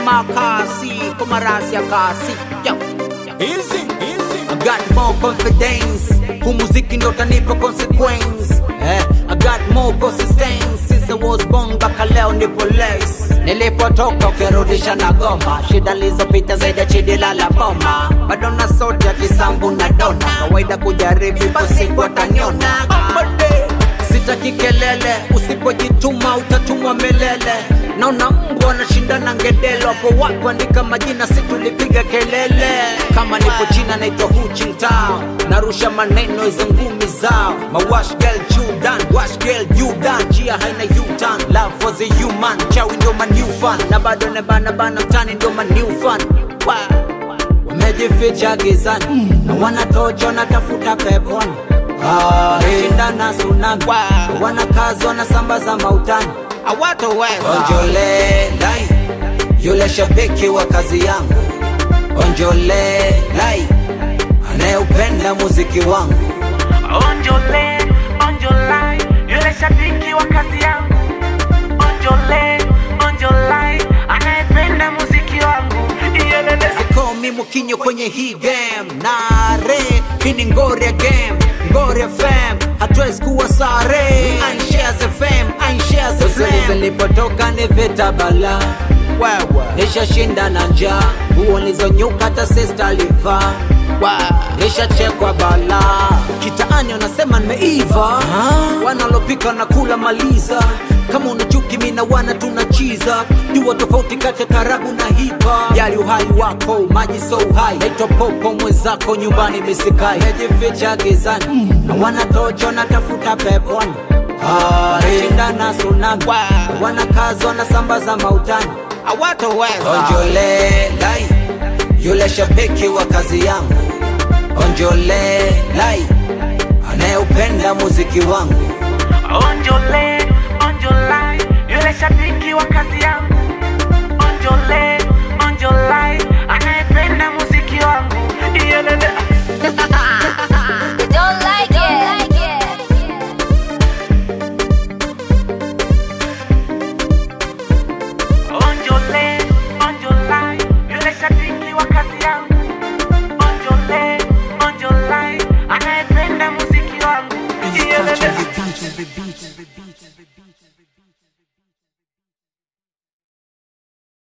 sema kasi kwa marasi ya kasi Yo. Easy, easy. I got more confidence Huu muziki ndo tanipa consequence eh, I got more consistency Since I was born mpaka leo nipo lace Nilipotoka ukirudisha na goma Shida lizopita zaidi ya chidi lala boma Bado na sauti ya kisambu na dona Kawaida kujaribu ipo siku ataniona Sitaki kelele, usipojituma utatumwa melele. Naona mbwa wanashindana ngedelo, hapo watu andika majina, si tulipiga kelele. Kama nipo China naitwa Hu Jintao, narusha maneno hizo ngumi zao. Mawash girl Judan, wash girl Judan, njia haina U-turn. Love was a human, chawi ndo my new fan, na bado nebana bana mtani ndo my new fan. Wow wamejificha gizani na wanatocho natafuta peponi Ah, shindana tsunami wanakazi wanasambaza mautani onjole lai yule shabiki wa kazi yangu onjole lai anayeupenda muziki wangu Onjole, onjolai, yule shabiki wa kazi yangu. Onjole, onjolai, anayependa muziki wangu. Iyelele. Sikomi mukinyo kwenye hii game nare hii ni Ngoria game Ngoria fam hatuwezi kuwa sare Anshares FM Anshares FM zilipotoka ni vita bala wewe nishashinda na njaa nguo nilizonyuka hata sister alivaa nishachekwa bala kitaani wanasema nimeiva wanalopika na kula maliza kama unachuki mina wana tunachiza jua tofauti kati ya tarabu na hipa yali uhai wako maji so uhai naitwa popo mwenzako nyumbani misikai mejificha gizani na wanatocho natafuta peponi shindana tsunami wanakazi wanasambaza mautani onjole lai yule shabiki wa kazi yangu onjole lai anayeupenda muziki wangu Onjole, onjolai, yule shabiki wa kazi yangu.